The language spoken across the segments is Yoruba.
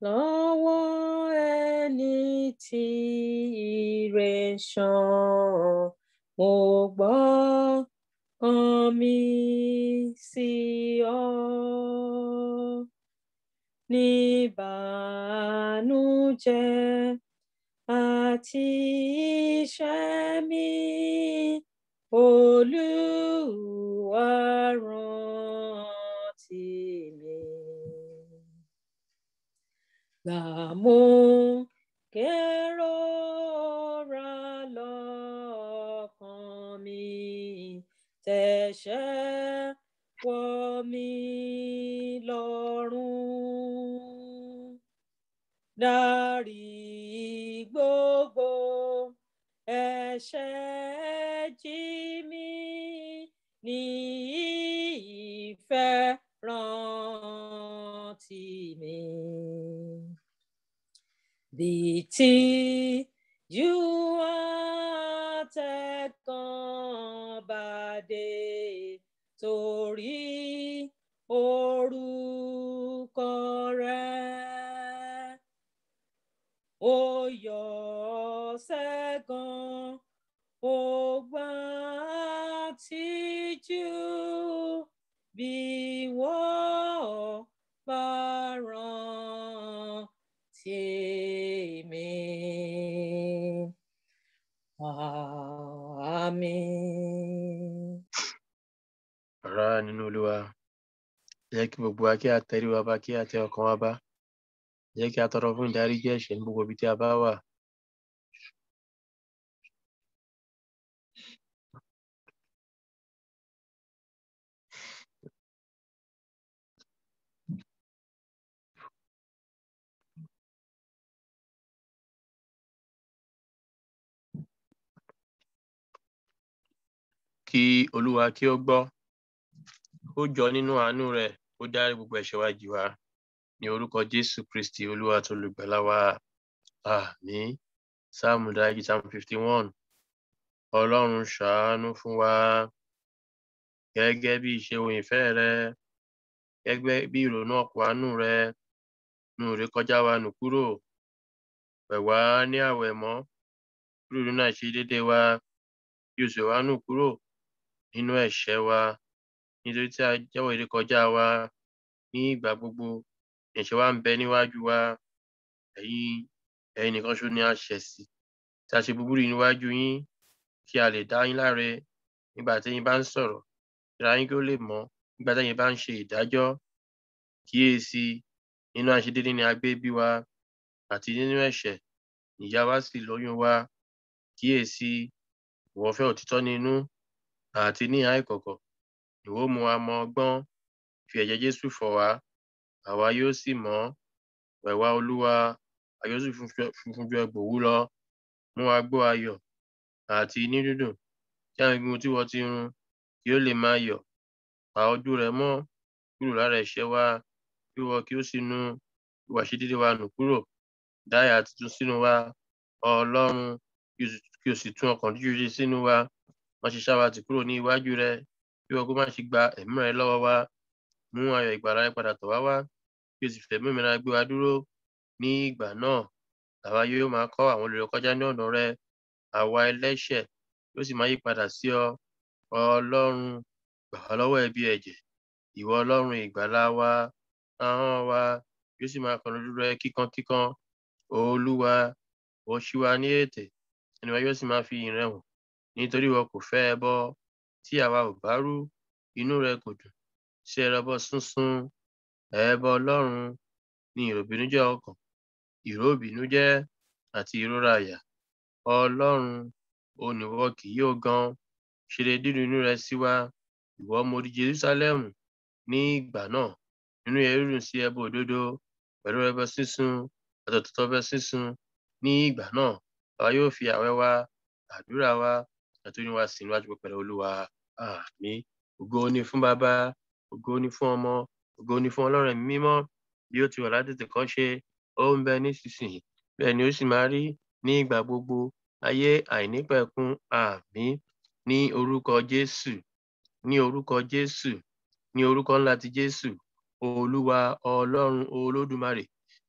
lọ́wọ́ ẹni tí ire ṣàn mo gbọ́ kan mi sí ọ ní ìbànújẹ́ àti iṣẹ́ mi olúwa rántí mi gbàmú kérora lọ́kàn mi tẹ̀sẹ̀ wọ̀ mí lọ́rùn dárí gbogbo ẹ̀ṣẹ̀ jì mí ní ìfẹ́ rántí mi. Bí tí ju àtẹ̀kàn bá dé torí orúkọ rẹ̀ ó yọ sẹ́gun ó gbà tìjú bí wọ́n bá rántí mi. Àmín. Ará nínú Olúwa, jẹ́ kí gbogbo wa kí a tẹrí wa bá kí a tẹ ọkàn wa bá. Jẹ́ kí a tọrọ fún ìdáríjì ẹ̀ṣẹ̀ ní gbogbo ibi tí a bá wà. Kí Olúwa kí ó gbọ́, ó jọ nínú àánú rẹ̀, ó dárí gbogbo ẹ̀ṣẹ̀ wa jì wá. Ní orúkọ Jésù Kristi Olúwa tó lùgbàlà wa. Àmín. Sáàmù dájú Sáàmù fifty one. Ọlọ́run ṣàánú fún wa gẹ́gẹ́ bí ìṣeun ìfẹ́ rẹ, gẹ́gẹ́ bí ìrònú ọ̀pọ̀ àánú rẹ, nù ré kọjá wa nù kúrò. Wẹ̀ wá ní àwẹ̀ mọ́, kúrò nínú àìṣedédé wa, bí o sì wá nù kúrò nínú ẹ̀ṣẹ̀ wa. Nítorí tí a jẹ́wọ́ ìrékọjá wa ní ìgbà gbogbo, ẹ̀ṣẹ̀ wa ń bẹ níwájú wa. Ẹ̀yin ẹ̀yin nìkan ṣoṣo ni a ṣẹ̀ sí. Tí a ṣe búburú yìí níwájú yín, kí a lè dá yín láre nígbà tí ẹ̀yin bá ń sọ̀rọ̀, kí ara yín kí ó lè mọ́ nígbà tí ẹ̀yin bá ń ṣe ìdájọ́. Kíyèsi, nínú àìṣedédé ni a gbé bí wa, àti nínú ẹ̀ṣẹ̀ ni ìyá wa sì lóyún wa. Kíyèsi, ìwọ fẹ́ òtítọ́ nínú àti ní ìhà ìkọ̀kọ̀. Ìwọ ó mú wa mọ ọgbọ́n, fi ẹ̀jẹ̀ Jésù fọ̀ wá, àwa yóò sì mọ́. Wẹ̀ wá Olúwa, a yóò sì funfun ju ẹgbò òwú lọ. Mú wa gbọ́ ayọ̀ àti inú dídùn, kí àwọn egungun tí ìwọ ti run kí ó lè máa yọ̀. Pa ojú rẹ mọ́ kúrò lára ẹ̀ṣẹ̀ wa, kí ìwọ kí ó sì nu ìwà àìṣedédé wa nù kúrò. Dá ìyà tuntun sínú wa, Ọlọ́run, kí o sì tún ọkàn dídùn ṣe sínú wa. Má ṣe ṣá wa tì kúrò ní iwájú rẹ, kí ìwọ kó má ṣe gba ẹ̀mí rẹ lọ́wọ́ wa. Mú ayọ̀ ìgbàlà rẹ padà tọ̀ wá wá, kí o sì fẹ̀mí òmìnira gbé wa dúró. Ní ìgbà náà, àwa yóò máa kọ́ àwọn olùrékọjá ní ọ̀nà rẹ. Àwa ẹlẹ́ṣẹ̀ yóò sì máa yípadà sí ọ. Ọlọ́run, gbà wá lọ́wọ́ ẹ̀bi ẹ̀jẹ̀. Ìwọ Ọlọ́run ìgbàlà wa, ahọ́n wa yóò sì máa kọrin olúwa kíkankíkan. Olúwa, ìwọ ṣí wa ní ètè, ẹnu wa yóò sì máa fi ìyìn rẹ hàn. Nítorí ìwọ kò fẹ́ ẹbọ tí àwa ò bá rú, inú rẹ kò dùn sí ẹbọ sísun. Ẹbọ Ọlọ́run ni ìròbìnújẹ́ ọkàn, ìró ìbìnújẹ́ àti ìrora àyà. Ọlọ́run, òun ni ìwọ kì yóò gan. Ṣe rere dídùn inú rẹ sí wa. Ìwọ mo di Jerúsálẹ́mù ní ìgbà náà. Nínú ẹrúrù sí ẹbọ òdodo, pẹ̀lú ẹbọ sísun, àti òtítọ́ ẹbọ sísun. Ní ìgbà náà, àwa yóò fi àwẹ̀ wa, àdúrà wa, àti orin wa sìn níwájú pẹpẹ Olúwa. Àmín. Ògo ni fún Baba, ògo ni fún Ọmọ, ògo ni fún Ọlọ́run ẹ̀mí mímọ́, bí ó ti wà látètè kọ́ ṣe, ó ń bẹ nísinsìnyí, bẹ́ẹ̀ ni ó sì máa rí ní ìgbà gbogbo, ayé àìnípẹ̀kun. Àmín. Ní orúkọ Jésù, ní orúkọ Jésù, ní orúkọ ńlá ti Jésù, Olúwa Ọlọ́run Olódùmarè,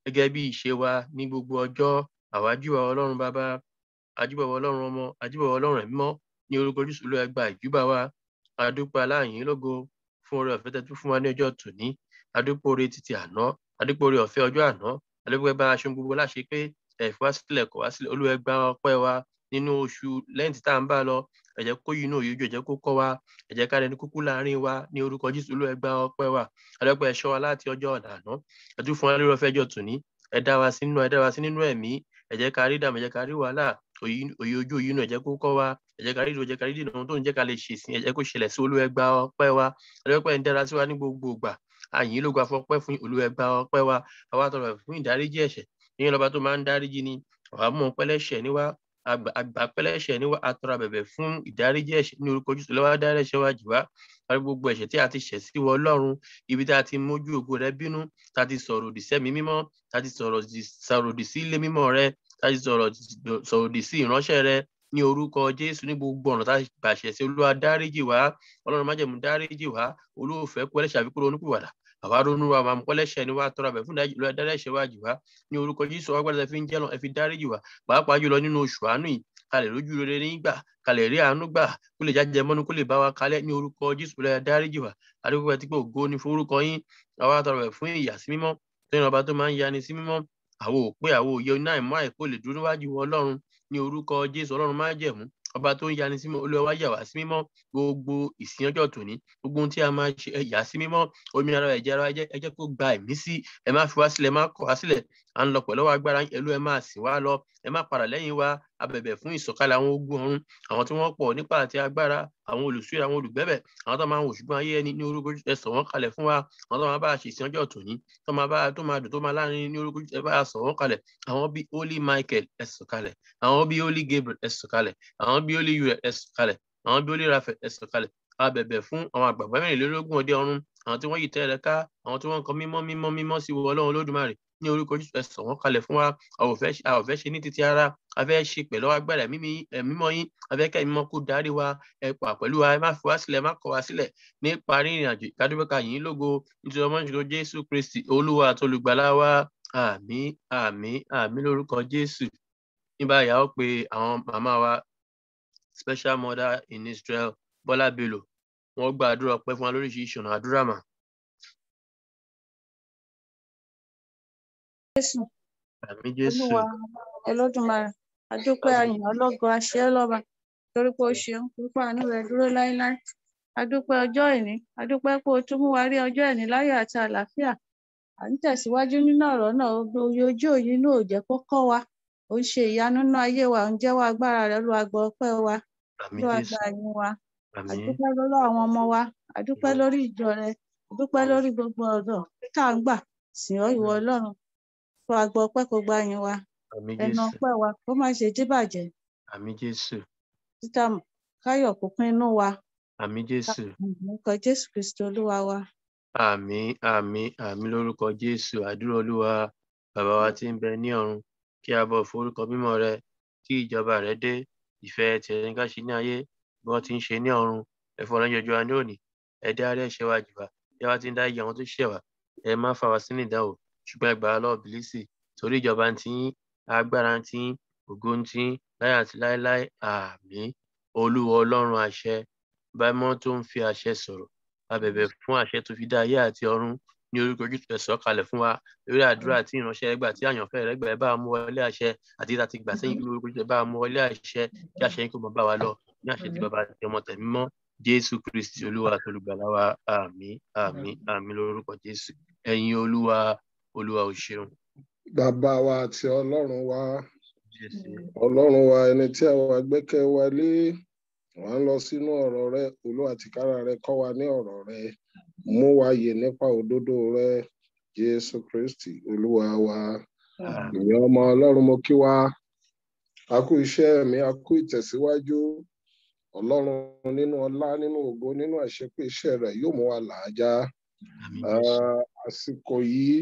gẹ́gẹ́ bí ìṣe wa ní gbogbo ọjọ́ àwájúbà ọlọ́run bàbá àjúbà ọlọ́run ọmọ àjúbà ọlọ́run ẹ̀mí mọ́ ní orúkọ jésù ló ẹgbà ìjúbà wa adúpẹ́ aláàyín lógo fún oore ọ̀fẹ́ tẹ́tú fún wa ní ọjọ́ tòní adúpẹ́ oore títí àná adúpẹ́ oore ọ̀fẹ́ ọjọ́ àná adúpẹ́ bá aṣọ gbogbo láṣẹ pé ẹ̀fọ́ wá sílẹ̀ kọ̀ wá sílẹ̀ olúwẹ̀gbà ọpẹ́ wa nínú oṣù lẹ́yìn tí tá à ń bá lọ ẹ jẹ́ kó yìí náà yóò jẹ́ kó kọ́ wa ẹ jẹ́ ká rẹni kúkú láàrin wa ní orúkọ jésù olúwẹ̀gbà ọpẹ́ wa adúpẹ́ ẹ̀ṣọ́ wa láti ọjọ́ ọ̀dàná ẹ̀tú fún wa lórí ọ̀fẹ́ ọjọ́ tòní ẹ dá wa sí nínú ẹ dá wa sí nínú ẹ̀mí ẹ jẹ́ ká rí dàmú ẹ jẹ́ ká rí wàhálà òye ojú òyìn náà ẹ jẹ́ kó kọ́ wa ẹ jẹ́ ká rí ìdúró ẹ jẹ́ ká rí dìnnà ohun tó ń jẹ́ ká lè ṣèsìn ẹ jẹ́ kó ṣẹlẹ̀ sí olúwẹ̀gbà ọpẹ́ wa adúpẹ́ ń dára sí wa ní gbogbo ìgbà àyìn ló gba fọpẹ́ fún olúwẹ̀gbà ọpẹ́ wa àwa tọrọ fún ìdáríjì ẹ̀ṣẹ̀ ìyẹn lọba tó máa ń dáríjì ni àwa mọ̀ pẹ́lẹ́ṣẹ̀ níwá àgbà pẹ́lẹ́ṣẹ̀ níwá atọrọ bẹ̀bẹ̀ fún ìdáríjì ẹ̀ṣẹ̀ ní orúkọ jùsùn lọ́wọ́ dárí ẹ̀ṣẹ̀ wa jù wá wárí gbogbo ẹ̀ṣẹ̀ tí a ti ṣẹ̀ sí wọ ọlọ́run ibi tí a ti mójú ògo rẹ bínú tá a ti sọ̀rọ̀ òdì sẹ́mi mímọ́ tá a ti sọ̀rọ̀ òdì sí ilé mímọ́ rẹ tá a ti sọ̀rọ̀ òdì sí ìránṣẹ́ rẹ ní orúkọ jésù ní gbogbo ọ̀nà tá a gbàṣẹ̀ sí olúwa dáríjì wá ọlọ́run májẹ̀mú dáríjì wá olóòfẹ́ kú ẹlẹ́ṣẹ̀ àfikún onúkúwàdà àwa ronú wa máa mú kọ́lẹ́ṣẹ̀ ni wá tọrọ àbẹ̀ fún dáríṣẹ̀ wá jù wá ní orúkọ jésù wá gbọ́dọ̀ fi ń jẹ́ lọ ẹ fi dáríjì wá pàápàá jùlọ nínú oṣù àánú yìí kalẹ̀ lójú rere nígbà kalẹ̀ rí àánú gbà kó lè jáde mọ́nú kó lè bá wa kalẹ̀ ní orúkọ jésù lọ́yà dáríjì wá adúgbò ẹ ti pé ògo ni fún orúkọ yín àwa tọrọ àbẹ̀ fún ìyà sí mímọ́ tó yẹn ọba tó máa ń yani sí mímọ́ àwo òpé àwo òye náà mọ́ àìkó lè dúró níwájú ọlọ́run ní orúkọ jésù ọlọ́run máa jẹ̀mú ọba tó ń yani sí mímọ́ olúwa yà wá sí mímọ́ gbogbo ìsìn ọjọ́ tòní gbogbo ohun tí a máa ṣe ẹ̀yà sí mímọ́ omi ara ẹ̀jẹ̀ ara ẹ jẹ́ kó gba ẹ̀mí sí ẹ má fi wá sílẹ̀ ẹ má kọ̀ wá sílẹ̀ à ń lọ pẹ̀lú agbára ẹlú ẹ máa sìn wá lọ ẹ má padà lẹ́yìn wa abẹ̀bẹ̀ fún ìsọ̀kalẹ̀ àwọn ogun ọ̀run àwọn tí wọ́n pọ̀ nípa àti agbára àwọn olùsúyè àwọn olùgbẹ́bẹ̀ àwọn tó máa ń wò ṣùgbọ́n ayé ẹni ní orúkọ ẹ sọ̀ wọ́n kalẹ̀ fún wa àwọn tó máa bá a ṣe ìsìn ọjọ́ tòní tó máa bá tó máa dùn tó máa láàrin ní orúkọ ẹ bá a sọ̀ wọ́n kalẹ̀ àwọn bíi holy michael ẹ sọ̀ kalẹ̀ àwọn bíi holy gabriel ẹ sọ̀ kalẹ̀ àwọn bíi holy uriel ẹ sọ̀ kalẹ̀ àwọn bíi holy raphael ẹ sọ̀ kalẹ̀ a bẹ̀bẹ̀ fún àwọn àgbàgbà mẹ́rìnlélógún ọdẹ ọ̀run àwọn tí wọ́n yìí tẹ́lẹ̀ ká àwọn tí wọ́n ń kọ mímọ́ mímọ́ mímọ́ sí wọ ọlọ́run olódùmarè ní orúkọ jésù ẹsọ wọn kalẹ̀ fún wa a ò fẹ́ ṣe ní títí ara a fẹ́ ṣe pẹ̀lú agbára mímọ́ yín a fẹ́ kẹ́ mímọ́ kó darí wa ẹ pa pẹ̀lú wa ẹ má fi wá sílẹ̀ má kọ̀ wá sílẹ̀ nípa rírìn àjò ìkádúpẹ́ka yìí lógo nítorí ọmọ ìṣòro jésù kristi olúwa àti olùgbàlà wa àmín àmín àmín lórúkọ jésù ní báyìí a ó pe àwọn màmá wa special mother in israel bọ́lá bello wọ́n gba àdúrà ọpẹ́ fún wa lóríṣiríṣi ọ̀nà àdúrà mà. jésù àmín jésù olúwa ẹlọ́dúnmarè adúpẹ́ àyàn ọlọ́gọ àṣẹ ọlọ́ba torí pé o ṣeun púpọ̀ àánú rẹ dúró láéláé adúpẹ́ ọjọ́ ìní adúpẹ́ pé o tún mú wa rí ọjọ́ ìní láyọ̀ àti àlàáfíà à ń tẹ̀síwájú nínú ọ̀rọ̀ náà oye ojú òye inú ò jẹ́ kó kọ́ wa ó ń ṣe ìyanu nínú ayé wa ó ń jẹ́wọ́ agbára rẹ olúwa gbọ́ ọpẹ́ wa àmín olúwa jésù gba àyìn wa àmín adúpẹ́ lọ́wọ́ àwọn ọmọ wa adúpẹ́ lórí ìjọ rẹ adúpẹ́ lórí gbogbo ọ̀dọ́ tá à ń gbà sìn ọ́ ìwọ ọlọ́run olúwa gbọ́ ọpẹ́ kó gba àyìn wa àmín ẹnu jésù ọpẹ́ wa kó má ṣe díbàjẹ́ àmín jésù títà káyọ̀ kó pín inú wa àmín jésù orúkọ jésù kristi olúwa wa àmín àmín àmín lórúkọ jésù àdúrà olúwa bàbá wa tí ń bẹ ní ọ̀run kí a bọ̀ forúkọ mímọ́ rẹ kí ìjọba rẹ dé ìfẹ́ tìrẹ ní ká ṣe ní ayé bí wọ́n ti ń ṣe ní ọ̀run ẹ̀fọ́ ọ̀rọ̀ jọjọ wa ní òní ẹ dárí ẹ̀ṣẹ̀ wa jì wá bí wọ́n ti ń dá iye àwọn tó ṣẹ̀ wá ẹ má fà wá sínú ìdánwò ṣùgbọ́n ẹ gbà á lọ́wọ́ bìlísì torí ìjọba ń tiyín agbára ń tiyín ògo ń tiyín láyé àti láéláé àmín olúwa ọlọ́run àṣẹ bámọ́ tó ń fi àṣẹ sọ̀rọ̀ a bẹ̀bẹ̀ fún àṣẹ tó fi dá ayé àti ọ̀run ní orúkọ ojú ẹ sọ̀ kalẹ̀ fún wa lórí àdúrà tí ìránṣẹ́ rẹ gbà tí àyànfẹ́ rẹ gbà ẹ bá wa mú wọlé àṣẹ àti ìta ti gbà sẹ́yìn ní orúkọ ojú ẹ bá wa mú wọlé àṣẹ kí àṣẹ yín kó mọ bá wa lọ ní àṣẹ tí bàbá àti ọmọ tẹ̀mí mọ́ jésù kristi olúwa àti olùgbàlà wa àmín àmín àmín lórúkọ jésù ẹ̀yin olúwa olúwa ò ṣeun bàbá wa àti ọlọ́run wa jésù ọlọ́run wa ẹni tí àwa gbẹ́kẹ̀ wa lé wà ń lọ sínú ọ̀rọ̀ rẹ olúwa tìkára rẹ kọ́ wa ní ọ̀rọ̀ rẹ mú wa yè nípa òdodo rẹ jésù kristi olúwa wa àmín ìyẹn ọmọ ọlọ́run mo kí wa a kú iṣẹ́ mi a kú ìtẹ̀síwájú ọlọ́run nínú ọlá nínú ògo nínú àṣepé iṣẹ́ rẹ̀ yóò mú wa làájá àmín jésù Ah, àsìkò yìí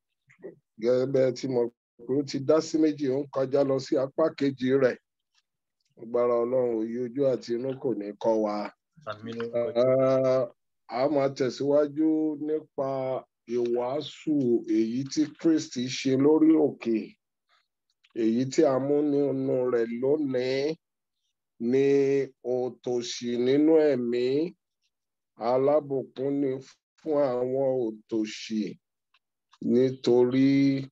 gẹ́gẹ́ bẹ́ẹ̀ tí mo pé ó ti dá sí méjì ó ń kọjá lọ sí apá kejì rẹ̀ agbára ọlọ́run òye ojú àti inú kò ní kọ́ wa àmín lórúkọ jésù Ah, a máa tẹ̀síwájú nípa ìwàásù èyí tí Kristi ṣe lórí òkè èyí tí a mú nínú rẹ̀ lónìí ní òtòṣì nínú ẹ̀mí alábùkún ni fún àwọn òtòṣì nítorí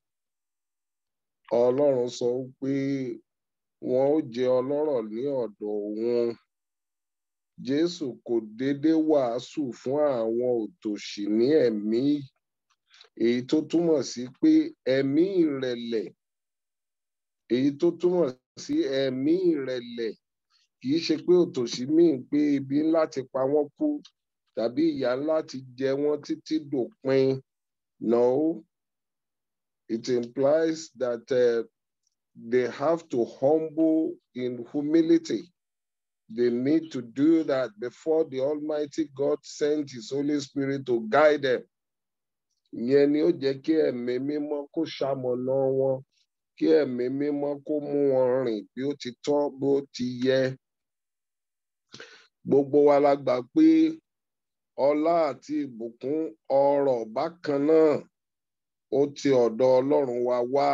Ọlọ́run sọ pé wọn ó jẹ ọlọ́rọ̀ ní ọ̀dọ̀ òun Jésù kò déédéé wàásù fún àwọn òtòṣì ní ẹ̀mí èyí tó túmọ̀ sí pé ẹ̀mí ìrẹ̀lẹ̀ èyí tó túmọ̀ sí ẹ̀mí ìrẹ̀lẹ̀ kì í ṣe pé òtòṣì míì pé ebi ńlá ti pa wọ́n kú tàbí ìyà ńlá ti jẹ wọ́n títí dòpin no it implies that uh, they have to humble in humility they need to do that before the Almighty God sent His Holy Spirit to guide them ìyẹn ni ó jẹ́ kí ẹ̀mí mímọ́ kó ṣamọ̀nà wọn kí ẹ̀mí mímọ́ kó mú wọn rìn bí ó ti tọ́ bó ti yẹ gbogbo wa la gbà pé ọlá àti ìbùkún ọrọ̀ bákan náà ó ti ọ̀dọ̀ Ọlọ́run wa wá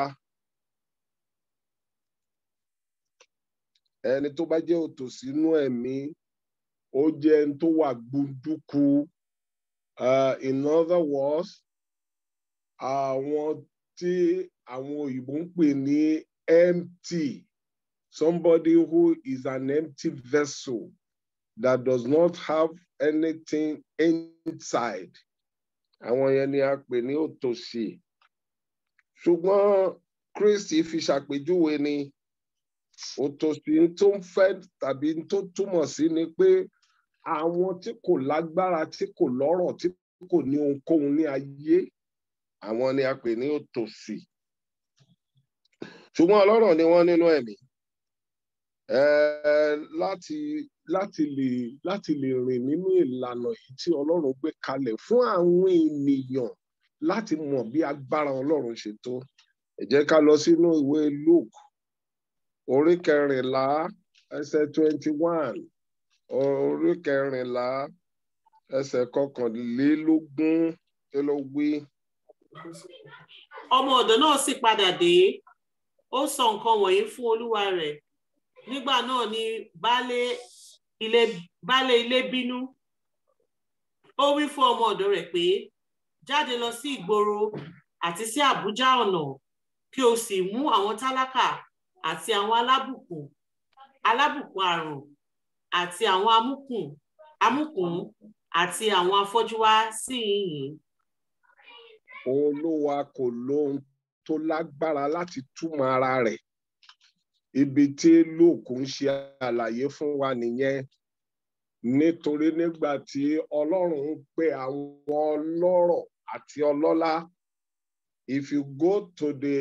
ẹni tó bá jẹ́ òtòṣì inú ẹ̀mí ó jẹ́ ẹni tó wà gbunduku uh, in other words àwọn tí àwọn òyìnbó ń pè ní empty somebody who is an empty vessel that does not have anything inside àwọn yẹn ni a pè ní òtòṣì ṣùgbọ́n Kristi fi ṣàpèjúwe ni òtòṣì tó ń fẹ́ tàbí tó túmọ̀ sí ni pé àwọn tí kò lágbára tí kò lọ́rọ̀ tí kò ní ohunkóhun ní ayé àwọn ni a pè ní òtòṣì ṣùgbọ́n ọlọ́rọ̀ ni wọ́n nínú ẹ̀mí láti láti lè láti lè rìn nínú ìlànà yìí tí ọlọ́run gbé kalẹ̀ fún àwọn ènìyàn láti mọ̀ bí agbára ọlọ́run ṣe tó ẹ jẹ́ ká lọ sínú ìwé Luke orí kẹrìnlá ẹsẹ̀ twenty one orí kẹrìnlá ẹsẹ̀ kọkànlélógún kí ló wí. ọmọ ọ̀dọ̀ náà sì padà dé ó sọ nǹkan wọ̀nyí fún olúwa rẹ̀ nígbà náà ni baálé ilé baálé ilé bínú ó wí fún ọmọ ọ̀dọ̀ rẹ̀ pé jáde lọ sí ìgboro àti sí àbújá ọ̀nà kí o sì mú àwọn tálákà àti àwọn alábùkún alábùkún àrùn àti àwọn amúkùn amúkùn àti àwọn afọ́jú wá sí ìyìn. olúwa kò lóhun tó lágbára láti túmọ̀ ara rẹ̀ ibi tí lóòkù ń ṣe àlàyé fún wa nìyẹn nítorí nígbà tí ọlọ́run ń pe àwọn ọlọ́rọ̀ àti ọlọ́lá if you go to the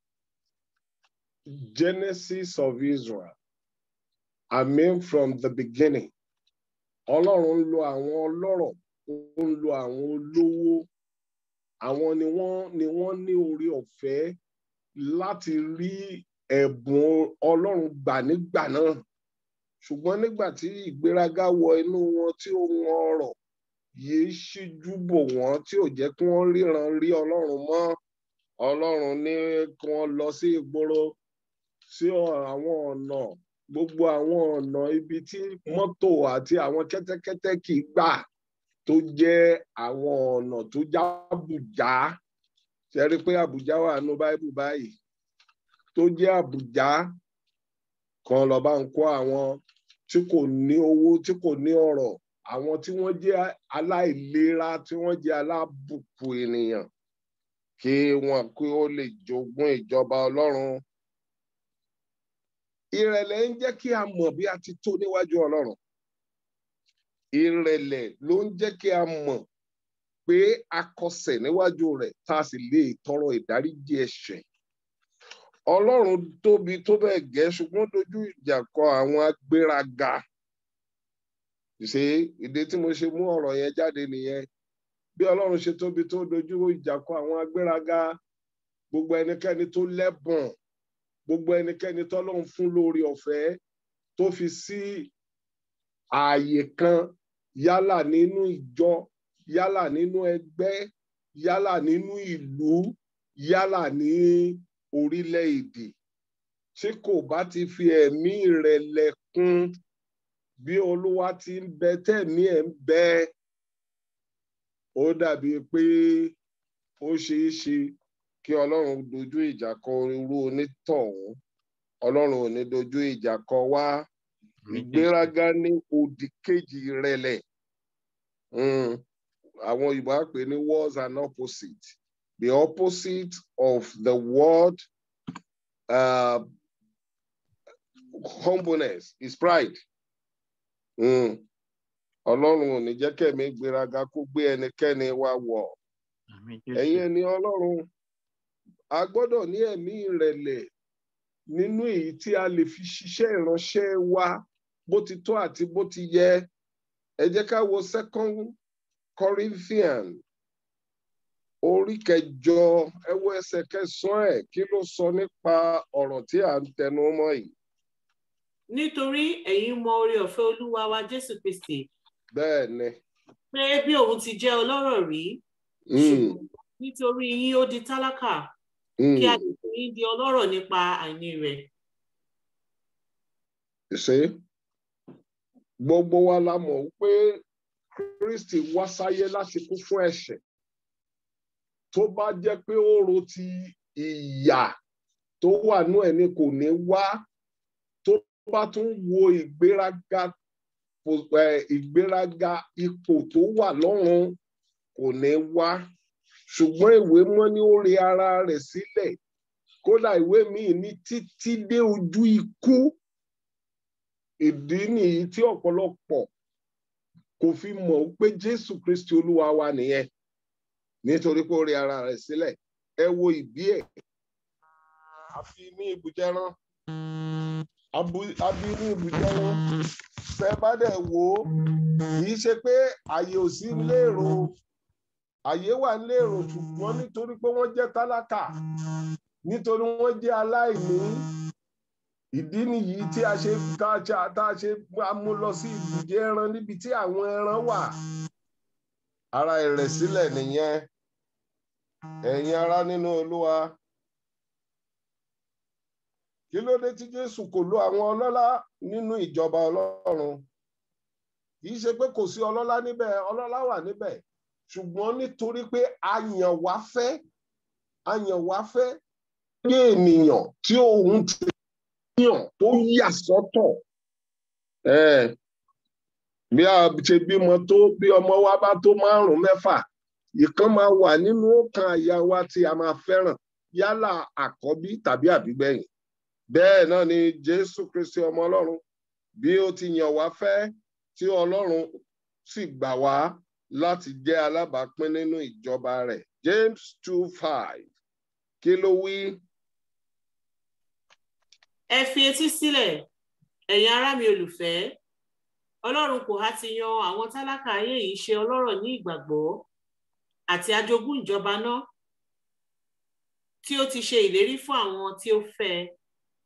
Genesis of Israel I mean from the beginning ọlọ́run ń lo àwọn ọlọ́rọ̀ ó ń lo àwọn olówó àwọn ni wọ́n ni wọ́n ní orí ọ̀fẹ́ láti rí ẹ̀bùn ọlọ́run gbà nígbà náà ṣùgbọ́n nígbà tí ìgbéraga wọ inú wọn tí ó wọn ọrọ̀ yìí ṣíjú bò wọ́n tí ò jẹ́ kí wọ́n ríran rí ọlọ́run mọ́ ọlọ́run ní kí wọ́n lọ sí ìgboro sí àwọn ọ̀nà gbogbo àwọn ọ̀nà ibi tí mọ́tò àti àwọn kẹ́tẹ́kẹ́tẹ́ kì í gbà tó jẹ́ àwọn ọ̀nà tó já Àbújá ṣe rí pé Àbújá wà nínú báíbù báyìí tó jẹ́ Àbújá kan lọ bá ń kó àwọn tí kò ní owó tí kò ní ọrọ̀ àwọn tí wọ́n jẹ́ aláìlera tí wọ́n jẹ́ alábùkù ènìyàn kí wọ́n kí ó lè jogún ìjọba Ọlọ́run ìrẹ̀lẹ̀ ń jẹ́ kí a mọ̀ bí a ti tó níwájú Ọlọ́run ìrẹ̀lẹ̀ ló ń jẹ́ kí a mọ̀ pé a kọsẹ̀ níwájú rẹ̀ tá a sì lè tọrọ ìdáríjì ẹ̀ṣẹ̀ Ọlọ́run tóbi tó bẹ́ẹ̀ gẹ́ ṣùgbọ́n dojú ìjà kọ àwọn agbéraga ṣe ìdí tí mo ṣe mú ọ̀rọ̀ yẹn jáde nìyẹn bí Ọlọ́run ṣe tóbi tó dojú ìjà kọ àwọn agbéraga gbogbo ẹnikẹ́ni tó lẹ́bùn gbogbo ẹnikẹ́ni tọ́lọ́run fún lórí ọ̀fẹ́ tó fi sí ààyè kan yálà nínú ìjọ yálà nínú ẹgbẹ́ yálà nínú ìlú yálà ní orílẹ̀-èdè tí kò bá ti fi ẹ̀mí ìrẹ̀lẹ̀ kún bí olúwa ti ń bẹ tẹ̀mí ẹ̀ ń bẹ ó dàbí pé ó ṣeé ṣe kí ọlọ́run dojú ìjà kọ irú onítọ̀hún ọlọ́run ò ní dojú ìjà kọ wá ìgbéraga ní òdì kejì ìrẹ̀lẹ̀ Mm. àwọn òyìnbó á pè ní words and opposite the opposite of the word uh, humbleness is pride. Mm. ọlọ́run ò ní jẹ́ kẹ́mi gbéraga kó gbé ẹnikẹ́ni wá wọ̀ Àmín ẹ̀yin Jésù. ẹni ọlọ́run a gbọ́dọ̀ ní ẹ̀mí ìrẹ̀lẹ̀ nínú èyí tí a lè fi ṣiṣẹ́ ìránṣẹ́ wa bó ti tó àti bó ti yẹ ẹ jẹ́ ká wo second Corinthian orí kẹjọ ẹ wo ẹsẹ̀ kẹsàn-án ẹ̀ kí ló sọ nípa ọ̀rọ̀ tí à ń tẹnu mọ́ yìí nítorí ẹ̀yin mọ oore ọ̀fẹ́ olúwa wa jésù kristi bẹ́ẹ̀ ni pé bí òun ti jẹ́ ọlọ́rọ̀ rí Mm, ṣùgbọ́n nítorí yín ó di tálákà mm. kí a lè fi yín di ọlọ́rọ̀ nípa àìní rẹ̀ You see? gbogbo wa la mọ̀ pé Kristi wá sáyé láti kú fún ẹ̀ṣẹ̀ tó bá jẹ́ pé ó ro ti ìyà tó wà nú ẹ̀ ni kò ní wá tó bá tún wo ìgbéraga po- eh, ìgbéraga ipò tó wà lọ́run kò ní wá ṣùgbọ́n ìwé mọ́ ni ó rẹ ara rẹ̀ sílẹ̀ kódà ìwé míì ní títí dé ojú ikú ìdí nìyí tí ọ̀pọ̀lọpọ̀ kò fi mọ̀ pé Jésù Kristi Olúwa wa nìyẹn nítorí pé ó rí ara rẹ̀ sílẹ̀ ẹ wo ìbí ẹ̀ àfi ní ibùjẹ́rán abu- abi ní ibùjẹ́rán tẹ bá dẹ̀ wò ó kì í ṣe pé àyè ò sí lérò àyè wà lérò ṣùgbọ́n nítorí pé wọ́n jẹ́ tálákà nítorí wọ́n jẹ́ aláìní ìdí nìyí tí a ṣe tá a ṣe tá a ṣe a mú lọ sí ibùjẹ ẹran níbi tí àwọn ẹran wà ara ìrẹ̀sílẹ̀ nìyẹn ẹ̀yin ará nínú Olúwa kí ló dé tí Jésù kò lo àwọn ọlọ́lá nínú ìjọba Ọlọ́run kì í ṣe pé kò sí ọlọ́lá níbẹ̀ ọlọ́lá wà níbẹ̀ ṣùgbọ́n nítorí pé a yàn wá fẹ́ a yàn wá fẹ́ bí ènìyàn tí òun ti yàn tó yà sọ́tọ̀ Eh, bí a ṣe bímọ tó bí ọmọ wa bá tó márùn mẹ́fà ìkan máa wà nínú ọkàn àyà wa tí a máa fẹ́ràn yálà àkọ́bí tàbí àbígbẹ̀yìn bẹ́ẹ̀ náà ni Jésù Kristi ọmọ Ọlọ́run bí ó ti yàn wá fẹ́ tí Ọlọ́run sì gbà wá láti jẹ́ alábàápín nínú ìjọba rẹ̀ James two five kí ló wí. ẹ fi etí sílẹ̀ ẹ̀yin ará mi olùfẹ́ ọlọ́run kò há ti yan àwọn tálákà ayé yìí ṣe ọlọ́rọ̀ ní ìgbàgbọ́ àti ajogún ìjọba náà tí ó ti ṣe ìlérí fún àwọn tí ó fẹ́ ẹ.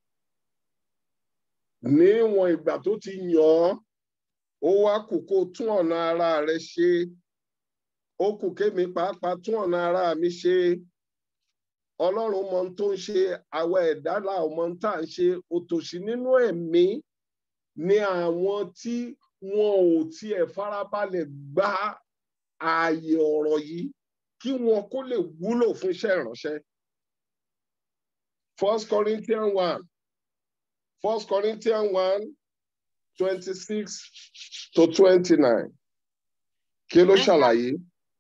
níwọ̀n ìgbà tó ti yàn án ó wá kù kó tún ọ̀nà ara rẹ̀ ṣe ó kù kémi pàápàá tún ọ̀nà ara mi ṣe ọlọ́run mọ ohun tó ń ṣe àwa ẹ̀dá là ò mọ ohun tá à ń ṣe òtòṣì nínú ẹ̀mí ni àwọn tí wọn ò tiẹ̀ farabalẹ̀ gba ààyè ọ̀rọ̀ yìí kí wọn kó lè wúlò fún iṣẹ́ ìránṣẹ́. First Corinthians one First Corinthians one twenty-six to twenty-nine kí ló ṣàlàyé?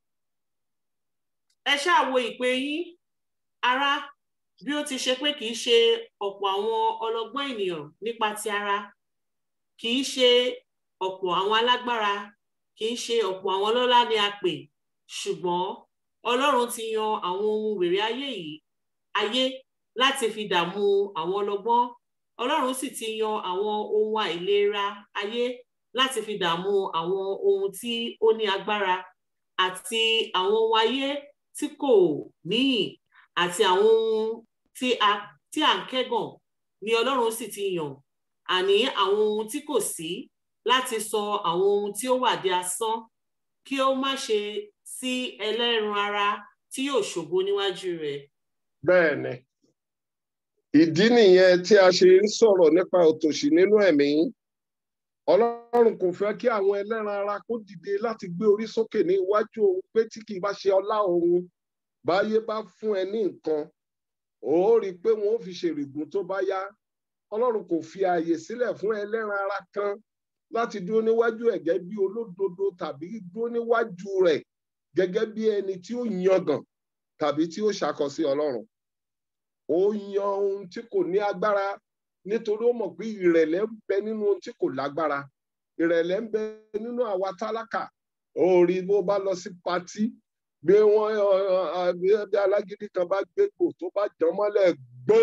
ẹ ṣáà wo ìpè yín ará bí ó ti ṣe pé kì í ṣe ọ̀pọ̀ àwọn ọlọ́gbọ́n ènìyàn nípa ti ara kì í ṣe ọ̀pọ̀ àwọn alágbára kì í ṣe ọ̀pọ̀ àwọn ọlọ́lá ni a pè ṣùgbọ́n Ọlọ́run ti yan àwọn ohun wèrè ayé yìí ayé láti fi dààmú àwọn ọlọ́gbọ́n Ọlọ́run sì ti yan àwọn ohun àìlera ayé láti fi dààmú àwọn ohun tí ó ní agbára àti àwọn ohun ayé tí kò níyì àti àwọn ohun tí a tí à ń kẹ́gàn ni Ọlọ́run sì ti yàn àní àwọn ohun tí kò sí láti sọ àwọn ohun tí ó wà di asán kí ó má ṣe sí ẹlẹ́ran ara tí yóò ṣògo níwájú rẹ̀. bẹ́ẹ̀ ni ìdí nìyẹn tí a ṣe ń sọ̀rọ̀ nípa òtòṣì nínú ẹ̀mí ọlọ́run kò fẹ́ kí àwọn ẹlẹ́ran ara kó dìde láti gbé orí sókè ní iwájú òun pé tí kì í bá ṣe ọlá òun báyé bá fún ẹ ní nǹkan ó rí i pé wọn ò fi ṣèrìgùn tó bá yá ọlọ́run kò fi ààyè sílẹ̀ fún ẹlẹ́ran ara kan láti dúró níwájú ẹ̀ gẹ́gẹ́ bí olódodo tàbí dúró níwájú rẹ̀ gẹ́gẹ́ bí ẹni tí ó yangàn tàbí tí ó ṣàkọsí ọlọ́run ó yan ohun tí kò ní agbára nítorí ó mọ̀ pé ìrẹ̀lẹ̀ ń bẹ nínú ohun tí kò lágbára ìrẹ̀lẹ̀ ń bẹ nínú àwa tálákà ó rí bó bá lọ sí patí bí wọn bí alágídí kan bá gbégbò tó bá jàn mọ́lẹ̀ gbò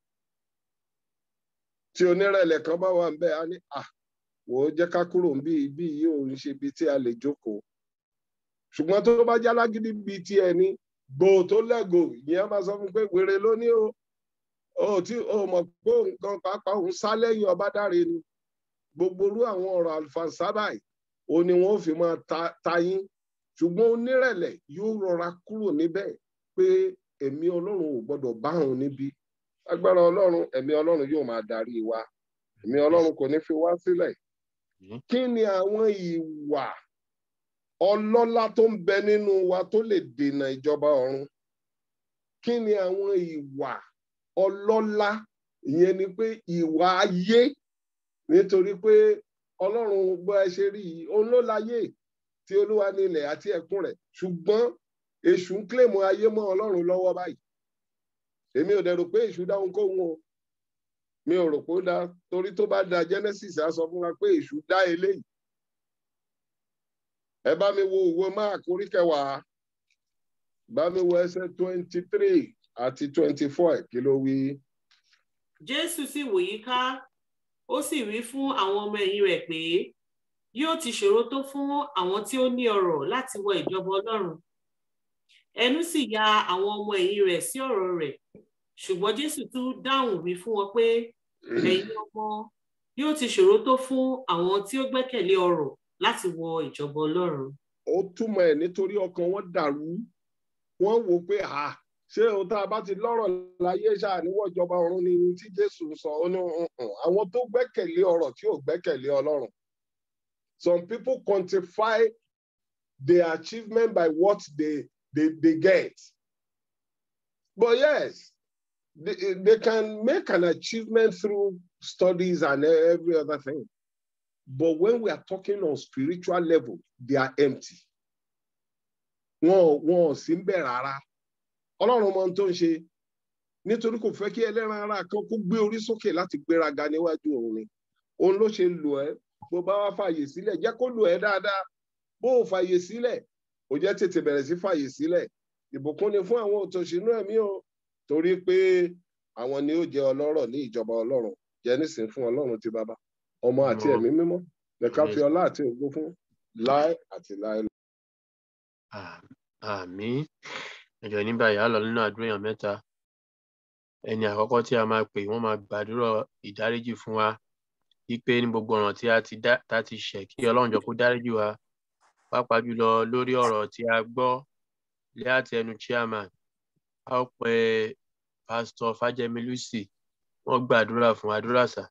tí onírẹ̀lẹ̀ kan bá wà ń bẹ á ní à wò ó jẹ́ ká kúrò níbí ibi yìí ò ń ṣe ibi tí a lè jókòó ṣùgbọ́n tó bá jẹ́ alágídí bíi ti ẹni gbò tó lẹ́gò ìyẹn máa sọ fún pé wèrè ló ní o ó tí o mọ̀ pé nǹkan pàápàá òun sá lẹ́yìn ọba dáre ni gbogbo irú àwọn ọ̀rọ̀ àlùfànsábà yìí ó ní wọn ò fi máa ta yín ṣùgbọ́n onírẹ̀lẹ̀ yóò rọra kúrò níbẹ̀ pé ẹ̀mí ọlọ́run ò gbọ́dọ̀ bá òun níbí agbára ọlọ́run ẹ̀mí ọlọ́run yóò máa darí wa ẹ̀mí ọlọ́run kò ní fi wá sílẹ̀ kí ni àwọn ìwà ọlọ́lá tó ń bẹ nínú wa tó lè dènà ìjọba ọ̀run kí ni àwọn ìwà ọlọ́lá ìyẹn ni pé ìwà ayé nítorí pé ọlọ́run bó ẹ ṣe rí yìí òun ló láyé tí olúwa ní ilẹ̀ àti ẹ̀kún rẹ̀ ṣùgbọ́n èṣù ń kílèmù ayé mọ́ ọlọ́run lọ́wọ́ báyìí èmi ò dẹ̀ rò pé èṣù dáhùn kóhun o mi ò rò pé ó dá torí tó bá da Genesis á sọ fún wa pé èṣù dá eléyìí ẹ bá mi wo òwe mark orí kẹwàá bá mi wo ẹsẹ̀ twenty three àti twenty four kí ló wí. jésù sì wòye ká ó sì wí fún àwọn ọmọ ẹ̀yìn rẹ̀ pé yóò ti ṣòro tó fún àwọn tí ó ní ọrọ̀ láti wọ ìjọba ọlọ́run ẹnu sì ya àwọn ọmọ ẹ̀yìn rẹ̀ sí ọ̀rọ̀ rẹ̀ ṣùgbọ́n jésù tún dáhùn wí fún wọn pé ẹ̀yin ọmọ yóò ti ṣòro tó fún àwọn tí ó gbẹ́kẹ̀lé ọrọ̀ láti wọ ìjọba ọlọ́run. ó túmọ̀ ẹ̀ nítorí ọkàn wọn dàrú wọ́n wò pé à ṣé ohun tá a bá ti lọ́rọ̀ láyé ṣáà níwọ̀ ìjọba ọ̀run ni tí jésù sọ ó ní àwọn tó gbẹ́kẹ̀lé ọrọ̀ tí ò gbẹ́kẹ̀lé ọlọ́run. some people quantify their achievement by what they they they get. but yes they, they can make an achievement through studies and every other thing. But when we are talking on spiritual level, they are empty. Wọn wọn ò sí ń bẹ̀ rárá. Ọlọ́run mọ ohun tó ń ṣe. Nítorí kò fẹ́ kí ẹlẹ́ran ara kan kó gbé orí sókè láti gbéraga níwájú òun ni. Òun ló ṣe lò ẹ́. Bó bá wá fàyè sílẹ̀, jẹ́ kó lò ẹ́ dáadáa. Bó o fàyè sílẹ̀, ó jẹ́ tètè bẹ̀rẹ̀ sí fàyè sílẹ̀. Ìbùkún ni fún àwọn òtòṣínú ẹ̀mí o. Torí pé àwọn ni ó jẹ́ ọlọ́rọ̀ ní ìjọba Ọlọ́run. Jẹ́ nísìn fún Ọlọ́run ti bàbá ọmọ àti ẹ̀mí mímọ́ lẹ́ka fi ọlá àti ògo fún láé àti láé. àmín ẹjọ ní báyìí á lọ nínú àdúrà èèyàn mẹ́ta ẹni àkọ́kọ́ tí a máa pè wọ́n máa gbàdúrà ìdáríjì fún wa wípé ní gbogbo ọ̀ràn tí a ti dá tá ti ṣẹ̀ kí Ọlọ́run jọ kó dáríjì wa pàápàá jùlọ lórí ọ̀rọ̀ tí a gbọ́ lé àti ẹnu chairman a ó pe pásítọ̀ Fájẹmí Lucy wọ́n gbàdúrà fún àdúrà sà.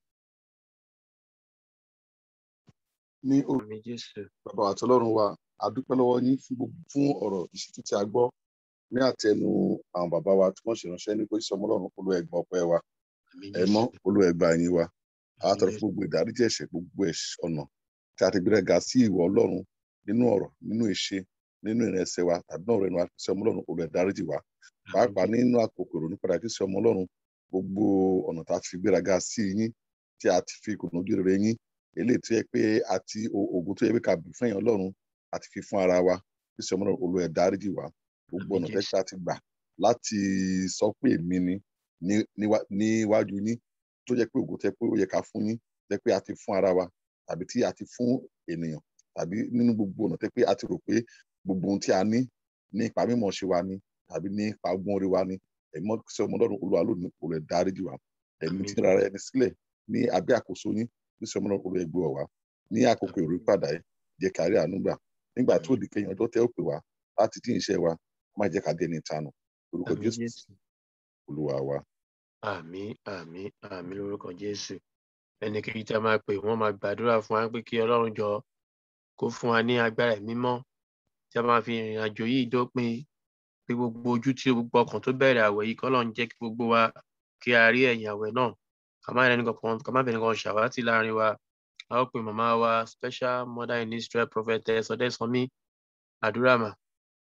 ní Àmín Jésù. bàbá àti ọlọ́run wa a dúpẹ́ lọ́wọ́ yín fún gbogbo fún ọ̀rọ̀ ìṣítí tí a gbọ́ ní àtẹnu àwọn bàbá wa tí wọ́n ṣe ránṣẹ́ ní pẹ́sí ọmọ ọlọ́run olú ẹgbà ọpẹ́ wa Àmín ẹ mọ́ Jésù. olú ẹgbà yín wa a tọrọ Àmín fún gbogbo ìdáríjì ẹ̀ṣẹ̀ gbogbo ẹ̀ṣẹ̀ ọ̀nà tí a ti gbéra ga sí ìwọ ọlọ́run nínú ọ̀rọ̀ nínú ìṣe nínú ìrẹsẹ̀ wa tàbí náà rẹnu àti sí ọmọ ọlọ́run olú ẹ̀dáríjì wa pàápàá nínú àkókò ìrònú padà kí sí ọmọ ọlọ́run gbogbo ọ̀nà tá a ti fi gbéra ga sí yín tí a ti fi kùnú ojú rere yín eléyìí tó yẹ pé àti ògùn tó yẹ pé ká bù fún èèyàn ọlọ́run àti fi fún ara wa kí sí ọmọ ọlọ́run olú ẹ̀dáríjì wa gbogbo Àmín ọ̀nà Jésù. tẹ́sí àti gbà láti sọ pé èmi ni ní- níwá- níwájú yín tó jẹ́ pé ògùn tẹ́ pé ó yẹ ká fún yín tẹ́ pé a ti fún ara wa tàbí tí a ti fún ènìyàn tàbí nínú gbogbo ọ̀nà tẹ́ pé a ti rò pé gbogbo ohun tí a ní ní ipa mímọ̀ ṣe wa ni tàbí ní ipa ọgbọ́n orí wa ni ẹ̀mọ́ sí ọmọ ọlọ́run olúwa lónìí olú ẹ̀ dáríjì wa ẹ̀mí Àmín. tí rárá ẹni sílẹ̀ ní abẹ́ àkóso yín ní sí ọmọ ọlọ́run olú ẹ̀ gbé wa wá ní àkókò ìròyìn padà ẹ̀ jẹ́ kárí àánú gbà nígbà tó di kẹyìn ọjọ́ tẹ́ ó pè wá láti dín iṣẹ́ wa má jẹ́ ká dé ní ìtanù orúkọ àmì jésù jésù olúwa wa àmì àmì àmì lórúkọ jésù ẹnikẹ́ni tí a máa pè wọ́n máa gbàdúrà fún wa pé kí ọlọ́run jọ kó fún wa ní agbára ẹ̀mí mímọ́ tí a máa fi ìrìn àjò yìí dópin pé gbogbo ojú tí gbogbo ọkàn tó bẹ̀rẹ̀ àwẹ̀ yìí kọ́lọ́run jẹ́ kí gbogbo wa kí a rí ẹ̀yìn àwẹ̀ náà ká má rẹ́ni kankan ká má bẹ̀rẹ̀ kankan ṣàwátì láàrin wa a ó pe màmá wa special mother in israel prophetess ọdẹ́sánmi àdúrà mà.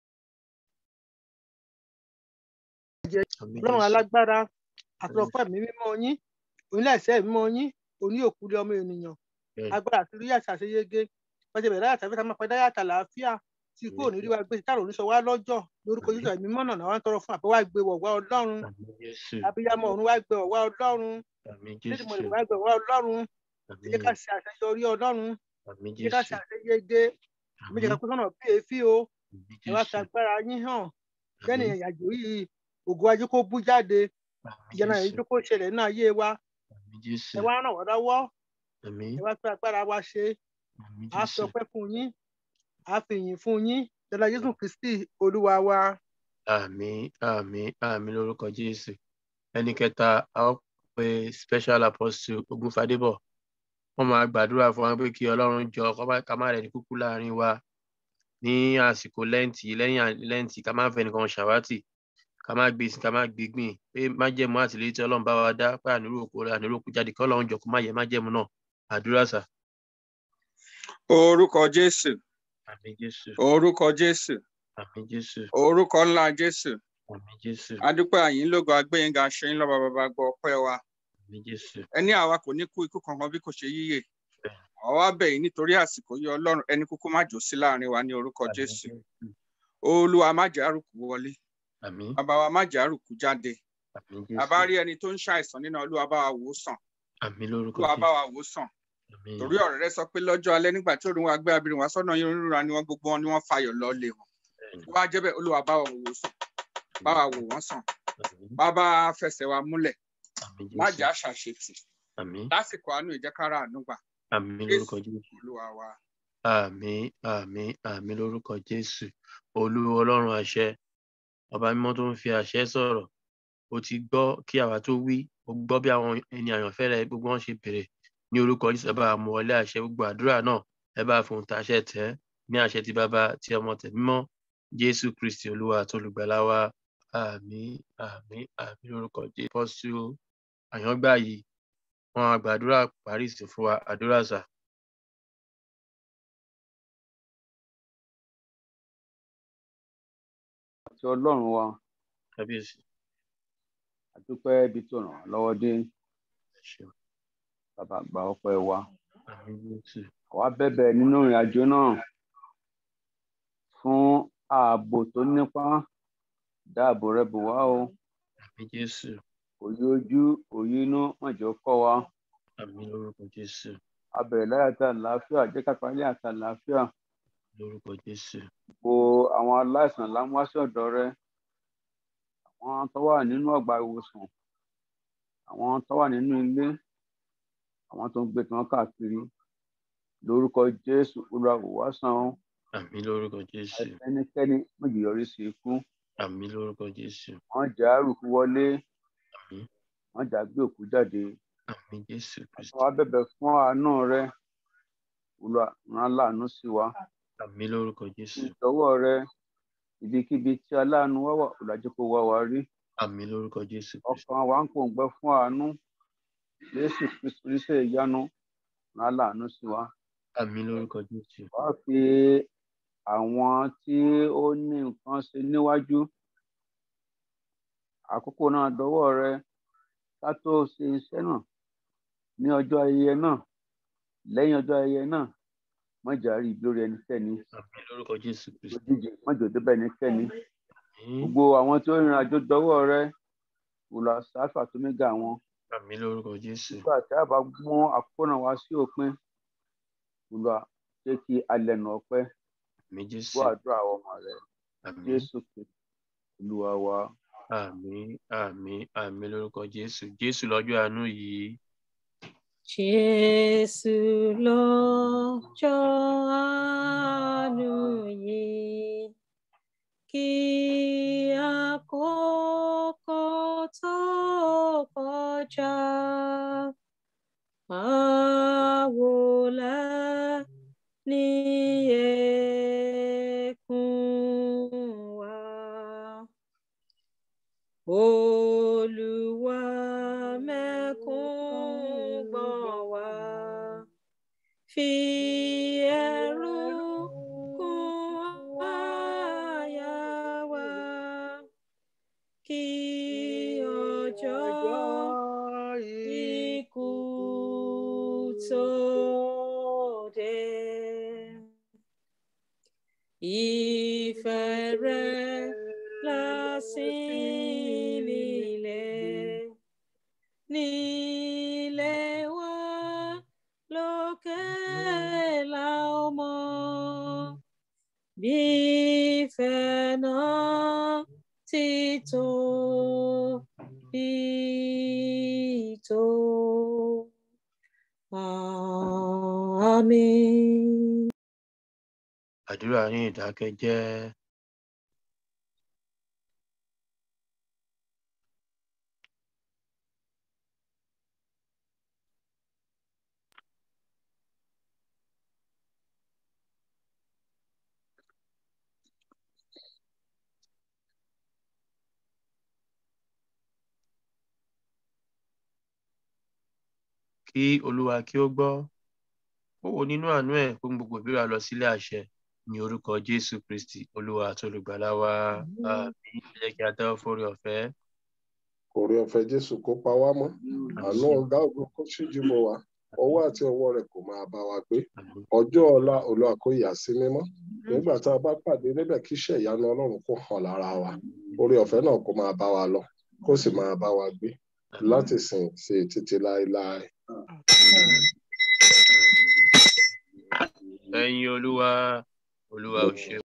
Àmín ọlọ́run Jésù. alágbára àtọ̀pẹ́ mi mímọ́ yín onílẹ̀ṣẹ̀ mímọ́ yín oní òkúlé ọmọ ènìyàn Bẹ́ẹ̀ni. agbára àti rí àṣà àṣeyege pẹ̀sẹ̀ bẹ̀rẹ̀ àtàwé tá a máa pẹ́ dáyà tà láàfíà tí kò ní rí wa gbé táàrò oníṣọ wa lọ́jọ́ lórúkọ jésù ẹ̀mí mọ́nà náà wá ń tọrọ fún àpẹ́ wá gbé wọ̀wá ọlọ́run Àmín Jésù. abiyamọ ọ̀run wá gbé wọ̀wá ọlọ́run Àmín lédè Jésù. mọ̀lẹ́ wá gbé wọ̀wá ọlọ́run Àmín. jẹ́ ká ṣe àṣeyọrí ọlọ́run Àmín jẹ́ ká ṣe Jésù. àṣeyege méjì ká Àmín. kó sọ́nà bí èéfì o Àmín ẹ wá fi Jésù. agbára yín hàn kẹ́ni Àmín. ìrìnàjò yìí ògo ajé kó bú jáde Àmín ìjọba Jésù. ìjó kó ṣẹlẹ̀ náà ayé wa Àmín Jésù. ẹ wá ràn wá lọ́wọ́ Àmín. ẹ wá fi agbára wa ṣe Àmín a fi Jésù. ọpẹ́ fún yín a fi ìyìn fún yín dọlà jésù kristi olúwa wa Àmín. Àmín. Àmín lórúkọ Jésù. Ẹni kẹta, a ó pe special apostle Ogunfadébọ̀. Wọ́n máa gbàdúrà fún wa pé kí Ọlọ́run jọ kó má- ká má rẹ̀ ní kúkú láàrin wa ní àsìkò lẹ́ǹtì lẹ́yìn à- lẹ́ǹtì ká má fẹ́ nìkan ṣàwátì ká má gbé sí ká má gbé gbìn pé májẹ̀mú àtìlẹ́yìn tí Ọlọ́run bá wa dá pé àníró òkú rẹ̀ àníró òkú jáde kí Ọlọ́run jọ kó má yẹ májẹ̀mú náà. Àdúrà sà. orúkọ jésù Àmín Jésù. orúkọ jésù Àmín Jésù. orúkọ ńlá jésù Àmín Jésù. adúpẹ́ àyín lógo agbẹyìnga ṣẹyìn lọba bàbá gbọ́ ọpẹ́ wa Àmín Jésù. ẹni àwa kò ní kú ikú kankan bí kò ṣe yíyè àwa bẹ̀ yín nítorí àsìkò yìí ọlọ́run ẹni kúkú má jò sí láàrin wa ní orúkọ Àmín jésù Jésù. olúwa má jẹ́ àrùkù wọlé Àmín. bàbá wa má jẹ́ àrùkù jáde Àmín bàbá Jésù. rí ẹni tó ń ṣàìsàn nínú olúwa bá wa wò ó sàn Àmín lórúkọ olúwa bá Jésù. wa wò ó sàn Àmín. torí ọ̀rọ̀ rẹ sọ pé lọ́jọ́ alẹ́ nígbà tí òrùn wa gbé abirin wá sọ́nà yín onírúurú ni wọ́n gbogbo wọn ni wọ́n fayọ̀ lọ lé wọn Bẹ́ẹ̀ni. tó bá jẹ́ bẹ́ẹ̀ olúwa bá wa wò ó sàn bá wa wò wọ́n sàn Àmín. bàbá fẹsẹ̀ wa múlẹ̀ Àmín má Jésù. jẹ́ àṣàṣetì Àmín. lásìkò àánú ìjẹ́kára àánú gbà Àmín Jésù lórúkọ Jésù. olúwa wa. Àmín àmín àmín lórúkọ Jésù. Olúwa Ọlọ́run àṣẹ. Ọba mímọ́ tó ń fi àṣẹ sọ̀rọ̀. O ti gbọ́ kí àwa tó wí. O gbọ́ bí àwọn ẹni àyànfẹ́ rẹ gbogbo wọn ṣe bèrè. Ní orúkọ Jésù ẹ bá wa mú wọlé àṣẹ gbogbo àdúrà náà. Ẹ bá fòun tàṣẹ tẹ́ ní àṣẹ ti bàbá ti ọmọ tẹ̀mí mọ́. Jésù Kristì Olúwa àti olùgbàlà wa. Àmín àmín àmín lórúkọ Jésù. Pọ́sù àyàngbá yìí. Wọ́n á gbàdúrà parí ìsìn fún wa. Àdúrà sà. àti ọlọ́run wa Kábíyèsí. àdúpẹ́ ibi tó ràn wá lọ́wọ́ dé Ẹ ṣeun. bàbá gba ọpẹ́ wa Àmín Jésù. àwa bẹ̀bẹ̀ nínú ìrìn àjò náà fún ààbò tó nípa dáàbò rẹ bò wá o Àmín Jésù. òye ojú òye inú má jẹ́ ó kọ́ wa Àmín lórúkọ Jésù. a bẹ̀rẹ̀ láyà tá àlàáfíà jẹ́ ká parí àti àlàáfíà Lórúkọ Jésù. bo àwọn aláìsàn lámúwáṣí ọ̀dọ̀ rẹ àwọn tó wà nínú ọgbà ìwòsàn àwọn tó wà nínú ilé àwọn tó ń gbé tí wọn káàkiri lórúkọ jésù olúwa wò wá sàn ó Àmín lórúkọ Jésù. ẹnikẹ́ni méjì yọrí sí ikú Àmín lórúkọ Jésù. wọn jà àrùkù wọlé Àmín. wọn jà gbé òkú jáde Àmín Jésù Kristi. àwa bẹ̀bẹ̀ fún àánú rẹ olúwa rán láàánú sí wa Àmín lórúkọ Jésù. ìtọ́wọ́ rẹ ibikíbi tí aláàánú wá wà ọ̀làjú kó wá wa rí Àmín lórúkọ Jésù Kristi. ọkàn wa ń pòǹgbẹ fún àánú jésù kristu oníṣẹ́ ìyanu rán láàánú sí wa Àmín lórúkọ Jésù. wá fi àwọn tí ó ní nǹkan ṣe níwájú àkókò náà dọwọ́ rẹ ká tó ṣe iṣẹ́ náà ní ọjọ́ ayẹyẹ náà lẹ́yìn ọjọ́ ayẹyẹ náà mọ̀jà rí ibi lórí ẹnikẹ́ni Àmín lórúkọ Jésù Kristi. lójijì mọ̀jọ débẹ̀ ẹnikẹ́ni Àmín. gbogbo àwọn tí ó rìnrìn àjò dọwọ́ rẹ wùlọ sáfà tó mẹ́gà wọn Àmín lórúkọ Jésù. nígbà tí a bá mú àkókò náà wá sí òpin wùlọ jẹ́ kí alẹ́ nà ọpẹ́ Àmín Jésù. gbọ́ àdúrà àwọn ọmọ rẹ Àmín. jésù kristu olúwa wa. Àmín àmín àmín lórúkọ Jésù. Jésù lọ́jọ́ àánú yìí. Jésù lọ́jọ́ àánú yìí, kí àkókò tó kọjá. Àwòlẹ̀ ní ẹkún wa. Olúwa mẹ́kún gbọ̀n wá. Fi ẹ̀rù kún àyà wa. Kí ọjọ́ ikú tó dé. Ìfẹ́ rẹ̀ lásìn nílẹ̀. Nílẹ̀ wa lókè la ó mọ̀. Bí ìfẹ́ náà ti tó bí tó. Àmín. àdúrà ní ìdákẹ́jẹ́. kí olúwa kí ó gbọ́ ó wò nínú àánú ẹ̀ fún gbogbo ìbéèrè lọ sílé àṣẹ ní orúkọ jésù kristi olúwa àti olùgbàlà wa àmín ẹ jẹ́ kí a tẹ́wọ́ fórí ọ̀fẹ́. orí ọ̀fẹ́ jésù kó pa wá mọ́ àánú ọ̀gá ògo kó ṣíjú bò wá ọwọ́ àti ọwọ́ rẹ̀ kò máa bá wa gbé ọjọ́ ọ̀la olúwa kó yà sí mímọ́ nígbà tá a bá pàdé níbẹ̀ kí iṣẹ́ ìyanu ọlọ́run kó hàn lára wa orí ọ̀fẹ́ náà kó máa bá wa lọ kó sì máa bá wa gbé láti sìn sí títí láéláé. ẹ̀yin olúwa olúwa ò ṣe